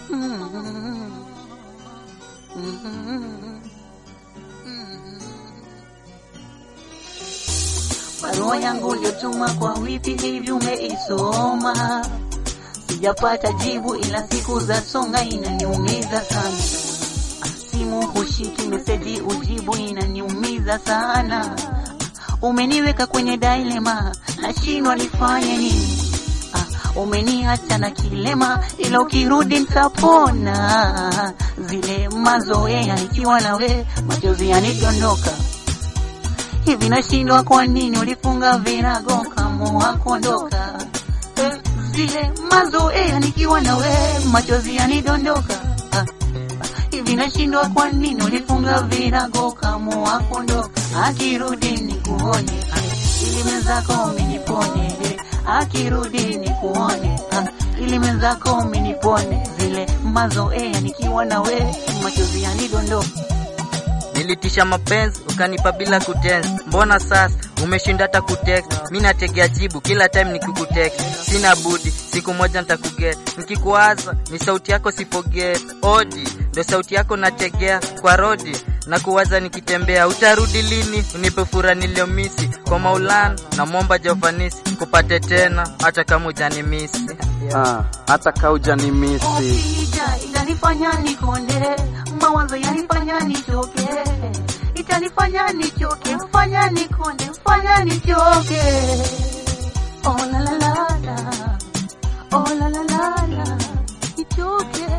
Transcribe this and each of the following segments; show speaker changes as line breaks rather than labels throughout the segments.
Barua yangu uliotuma kwa wiki hivi umeisoma? Sijapata jibu, ila siku za songa inaniumiza sana. Simu hushiki, meseji ujibu, inaniumiza sana. Umeniweka kwenye dilema, nashindwa nifanye nini? Ah, Umeniacha na kilema, ila ukirudi nitapona. Zile mazoea ikiwa nawe, machozi yanidondoka hivi nashindwa, kwa nini ulifunga virago kamua kuondoka? Eh, Zile mazoea nikiwa nawe machozi yanidondoka. Ah, Hivi nashindwa, kwa nini ulifunga virago kamua kuondoka? Akirudi nikuone, ah, ili mwenzako umenipone. Eh, Akirudi nikuone, ah, ili mwenzako umenipone. Zile mazoea nikiwa nawe machozi yanidondoka.
Nilitisha mapenzi ukanipa bila kutense, mbona sasa umeshinda hata kutext? Mi nategea jibu kila time nikikutext, sina budi siku moja nitakuget. Nikikuwaza ni sauti yako sipoget, odi ndo sauti yako nategea kwa rodi na kuwaza nikitembea. Utarudi lini unipe fura niliyomisi? Kwa Maulana namwomba Jovanisi kupate tena hata kama hujanimisi.
Ah, hata kauja ni misi
Ukija itanifanya nikonde, mawazo yanifanya nichoke, itanifanya nichoke, fanya nikonde, fanya nichoke. Oh la la la la, oh la la la la, nichoke.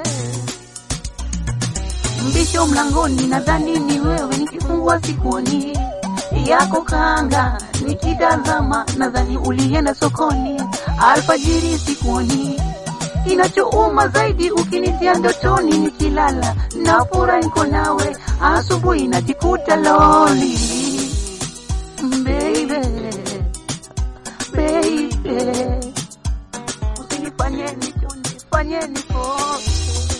Mbisho mlangoni, nadhani ni wewe, nikifungua sikuoni yako kanga, nikitazama nadhani ulienda sokoni, alfajiri sikuoni Kinachouma zaidi ukinitia ndotoni, nikilala na fura niko nawe, asubuhi najikuta loli. Baby, baby, usinifanye nikonde, fanye nikose.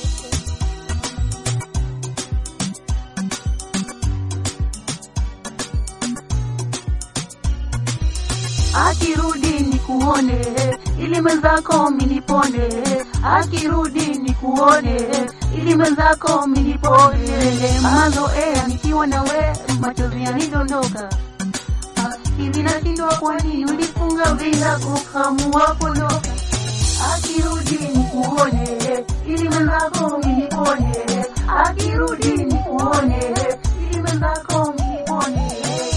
Akirudi nikuone, ili mwenzako minipone. Akirudi nikuone, ili mwenzako minipone. Mazoea nikiwa nawe, machozi yanidondoka. Ah, Hivi nashindwa, kwa nini ulifunga virago kamua kuondoka? Akirudi nikuone, ili mwenzako minipone. Akirudi nikuone, ili mwenzako minipone.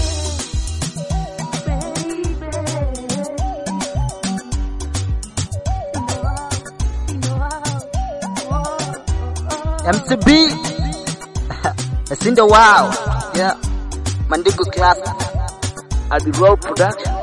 MTB Sindo wow yeah Mandigo class
Adi Raw Production